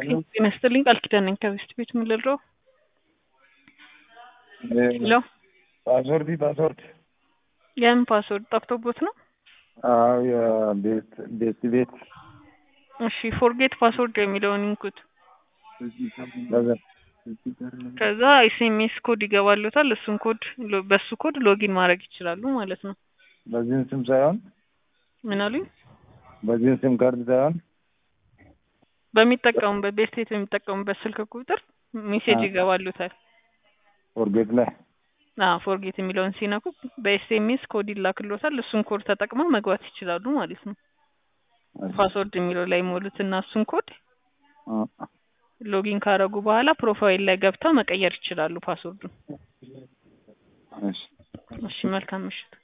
ጤና ይስጥልኝ ቃል ኪዳን ነኝ ከቤስት ቤት ምን ልለው ሄሎ ፓስወርድ ፓስወርድ የምን ፓስወርድ ጠፍቶቦት ነው አዎ የቤት ቤት ቤት እሺ ፎርጌት ፓስወርድ የሚለውን ይንኩት ከዛ ኤስኤምኤስ ኮድ ይገባሉታል እሱን ኮድ ሎ- በሱ ኮድ ሎጊን ማድረግ ይችላሉ ማለት ነው በዚህን ስም ሳይሆን ምን አሉኝ በዚህን ስም ካርድ ሳይሆን በሚጠቀሙበት ቤስቴት በሚጠቀሙበት ስልክ ቁጥር ሜሴጅ አዎ። ይገባሉታል ፎርጌት ላይ አዎ ፎርጌት የሚለውን ሲነኩ በኤስኤምኤስ ኮድ ይላክሎታል እሱን ኮድ ተጠቅመው መግባት ይችላሉ ማለት ነው ፓስወርድ የሚለው ላይ ሞሉትና እሱን ኮድ አ- ሎጊን ካረጉ በኋላ ፕሮፋይል ላይ ገብተው መቀየር ይችላሉ ፓስወርዱን እሺ እሺ መልካም ምሽት